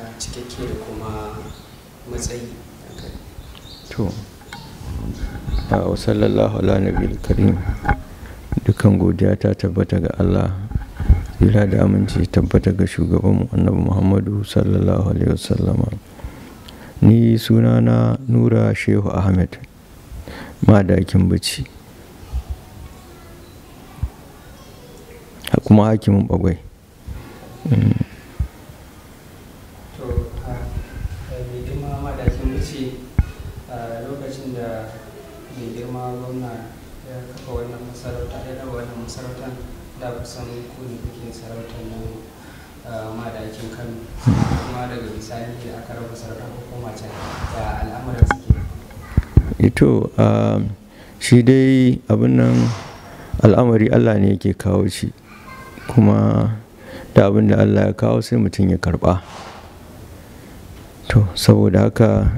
cikakke da kuma matsayi to a sallallahu ala nabi karim dukan godiya ta tabbata ga Allah tsira da aminci tabbata ga shugabanmu annabi muhammadu sallallahu alaihi wasallama ni sunana nura shehu ahmed madakin bici kuma hakimin bagwai to mai girma madakin bici a lokacin da mai girma gwamna ya kafa wannan masarauta ya raba wannan masarautar da kusan ku ne kuke sarautar nan madakin kano kuma daga bisani da aka raba sarautar hukuma can da al'amuran suke ito shi dai abin nan al'amari allah ne yake kawo shi kuma da abin da allah ya kawo sai mutum ya karba to saboda haka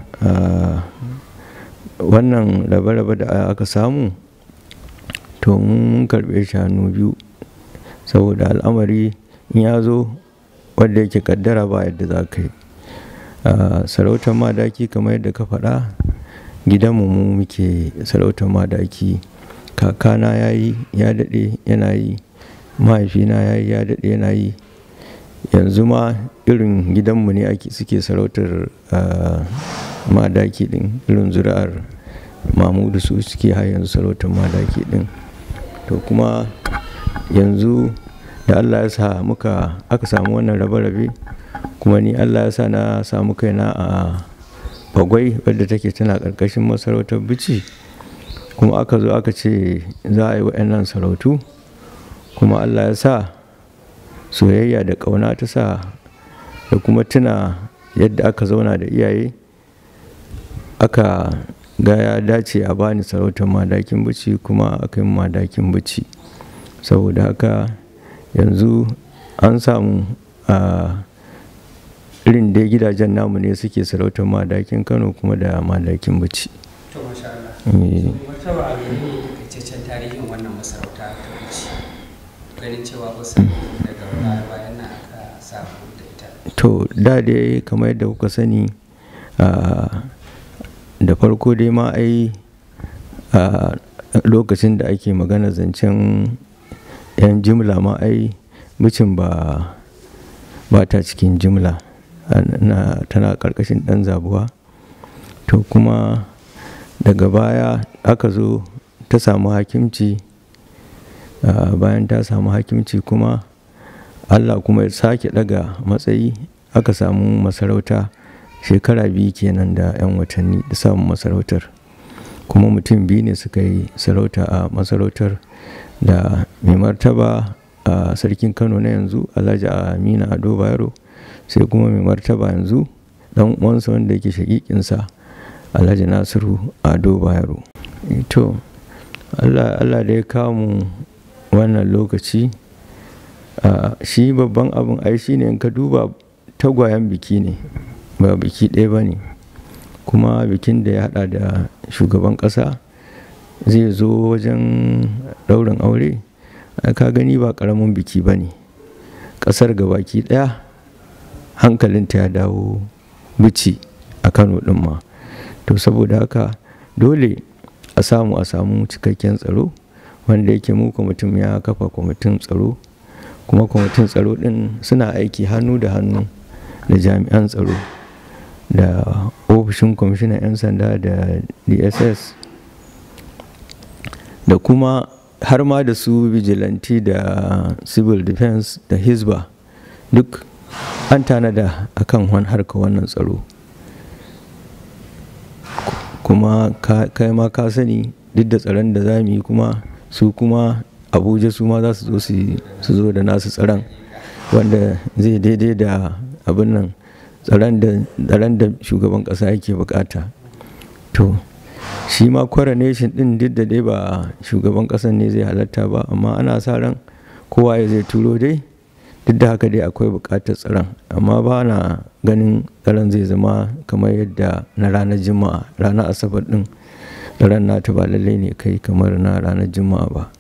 wannan rabe-rabe da aka samu to mun karbe shi hannu biyu saboda al'amari in ya zo wadda yake kaddara ba yadda za ka yi sarautar madaki kamar yadda ka faɗa gidanmu mu muke sarautar madaki kakana ya yi ya daɗe yana yi mahaifina ya yi ya daɗe yana yi yanzu ma irin gidanmu ne ake suke sarautar madaki ɗin irin zuri'ar mamudu su suke har yanzu sarautar madaki ɗin to kuma yanzu da allah ya sa muka aka samu wannan rabe-rabe kuma ni allah ya sa na samu kaina a bagwai wadda take tana ƙarƙashin masarautar bici kuma aka zo aka ce za a yi wa'annan sarautu kuma allah ya sa soyayya da ƙauna ta sa da kuma tuna yadda aka zauna da iyaye aka ga ya dace a bani sarautar madakin bici kuma aka yi madakin bici saboda haka yanzu an samu a irin dai gidajen namu ne suke sarautar madakin kano kuma da madakin bici to masha Allah martaba a gani ne takaitaccen tarihin wannan masarauta ta bici ganin cewa kusan daga baya bayan nan aka samu da ita to da dai kamar yadda kuka sani da farko dai ma ai a lokacin da ake magana zancen yan jimla ma ai bicin ba ba ta cikin jimla tana karkashin dan zabuwa to kuma daga baya aka zo ta samu hakimci bayan ta samu hakimci kuma allah kuma ya sake daga matsayi aka samu masarauta shekara biyu kenan da 'yan watanni da samun masarautar kuma mutum biyu ne suka yi sarauta a masarautar da mai martaba a sarkin kano na yanzu alhaji amina ado bayero sai kuma mai martaba yanzu dan uwansa wanda yake shakikinsa alhaji nasiru ado bayero to allah da ya kawo mu wannan lokaci shi babban abin ai shi ne in ka duba tagwayen biki ne ba biki ɗaya ba ne kuma bikin da ya hada da shugaban ƙasa zai zo wajen ɗaurin aure ka gani ba ƙaramin biki ba ne ƙasar gabaki ɗaya hankalinta ya dawo bici a kano ɗin ma to saboda haka dole a samu a samu cikakken tsaro wanda yake mu kwamitin ya kafa kwamitin tsaro kuma kwamitin tsaro ɗin suna aiki hannu da hannu da jami'an tsaro da ofishin kwamishinan 'yan sanda da dss da kuma har ma da su vigilante da civil defense da hisba duk an tanada a kan harka wannan tsaro kuma kai ma ka sani duk da tsaron da za mu yi kuma su kuma abuja su ma za su zo su zo da nasu tsaron wanda zai daidai da abin nan tsaron da shugaban kasa yake bukata to shi ma coronation din duk da dai ba shugaban kasan ne zai halatta ba amma ana sa ran kowa ya zai turo dai duk da haka dai akwai bukatar tsaron amma ba na ganin tsaron zai zama kamar yadda na ranar juma'a ranar asabar din tsaron nata ba lallai ne kai kamar na ranar juma'a ba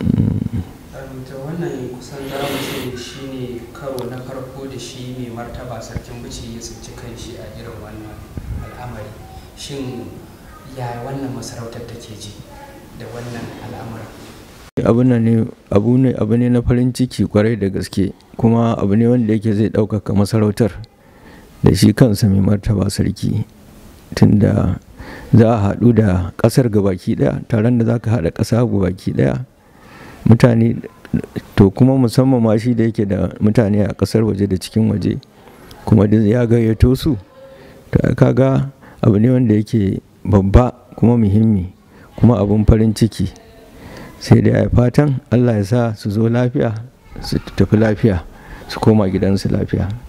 wannan kusan zamu ce shi ne karo na farko da shi mai martaba martaba sarkin bici ya tsinci kanshi a irin wannan al'amari shin ya wannan masarautar take ji da wannan al'amarin abu ne abu ne abu ne na farin ciki kwarai da gaske kuma abu ne wanda yake zai ɗaukaka masarautar da shi kansa mai martaba sarki tunda za a haɗu da ƙasar gabaki ɗaya taron da za ka haɗa ƙasa gabaki ɗaya mutane to kuma musamman ma shi da yake da mutane a ƙasar waje da cikin waje kuma da ya gayyato su to kaga abu ne wanda yake babba kuma muhimmi kuma abun farin ciki sai dai a fatan allah ya sa su zo lafiya su tafi lafiya su koma gidansu lafiya